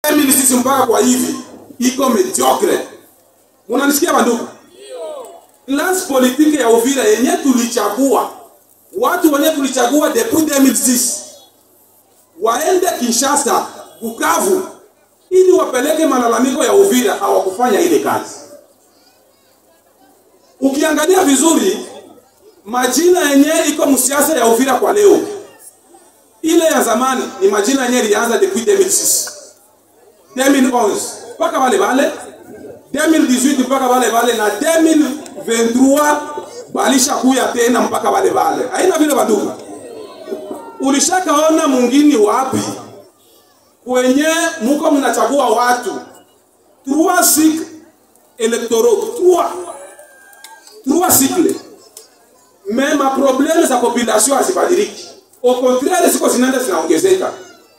mimi sisi mpaka kwa hivi iko mediocre. Munanisikia bandugu? Class politique ya Uvira yenye tulichagua watu wenye tulichagua depuis 2006 waende Kinshasa, Bukavu ili wapeleke malalamiko ya Uvira, hawakufanya ile kazi. Ukiangalia vizuri majina yenye iko msiasa ya Uvira kwa leo, ile ya zamani ni majina yenye ilianza depuis 2006 2011 mpaka wale wale 2018 mpaka wale wale na 2023 balisha kuya tena mpaka wale wale. Haina vile bandugu, ulishakaona mwingine wapi kwenye muko mnachagua watu trois cycles électoraux trois trois cycles mais ma problème za population hazibadiliki, au contraire ziko zinaenda zinaongezeka.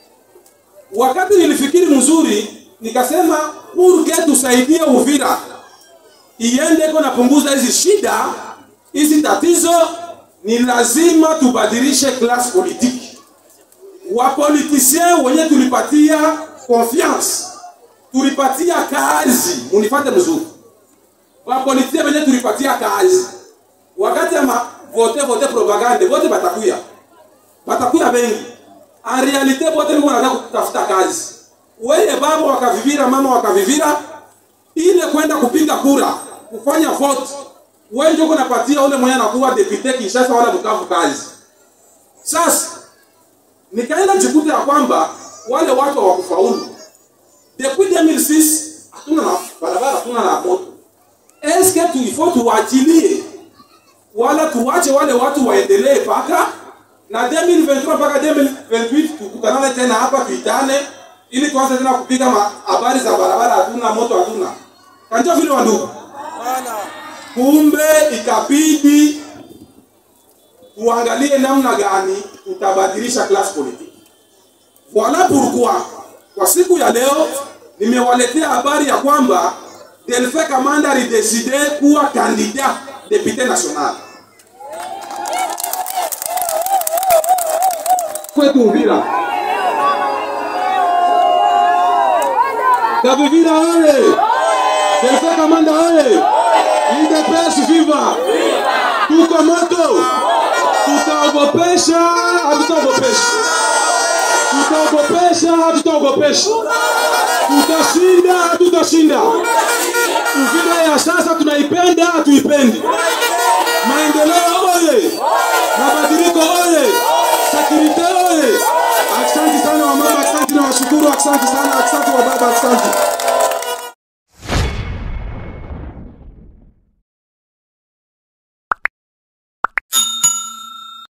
Wakati nilifikiri mzuri, nikasema purke tusaidie Uvira iende iko napunguza hizi shida hizi tatizo, ni lazima tubadilishe class politique. Wapolitisien wenye tulipatia confiance, tulipatia kazi, munifate mzuri. Wapolitisien wenye tulipatia kazi, wakati ama vote vote propagande, vote batakuya batakuya bengi en realite bote biko wanataka kutafuta kazi. Weye baba wakavivira, mama wakavivira, ile kwenda kupiga kura, kufanya vote, wewe ndio unapatia ule mwenye anakuwa depute Kinshasa wala Bukavu kazi. Sasa nikaenda jikuta ya kwamba wale watu hawakufaulu. Depuis 2006 hatuna na barabara, hatuna na moto. Eske tu ifo tuwachilie wala tuwache wale watu waendelee paka na 2023 mpaka 2028 tukutanane tena hapa tuitane, ili tuanze tena kupiga ma- habari za barabara, hatuna moto, hatuna kanjo vile wandugu. Kumbe ikabidi tuangalie namna gani tutabadilisha class politique. Voilà pourquoi kwa siku ya leo nimewaletea habari ya kwamba Delphin Kamanda alideside kuwa candidat député national kwetu Uvira. Kavivira oye! Delphin Kamanda oye! UDPS viva! Tuko moto! Tutaogopesha, hatutaogopesha. Tutaogopesha, hatutaogopesha. Tutashinda, hatutashinda. Uvira ya sasa tunaipenda, hatuipendi. Maendeleo oye! Mabadiliko oye! Sekirite oye! Asante sana wamama, asante na washukuru, asante sana, asante wa baba, asante.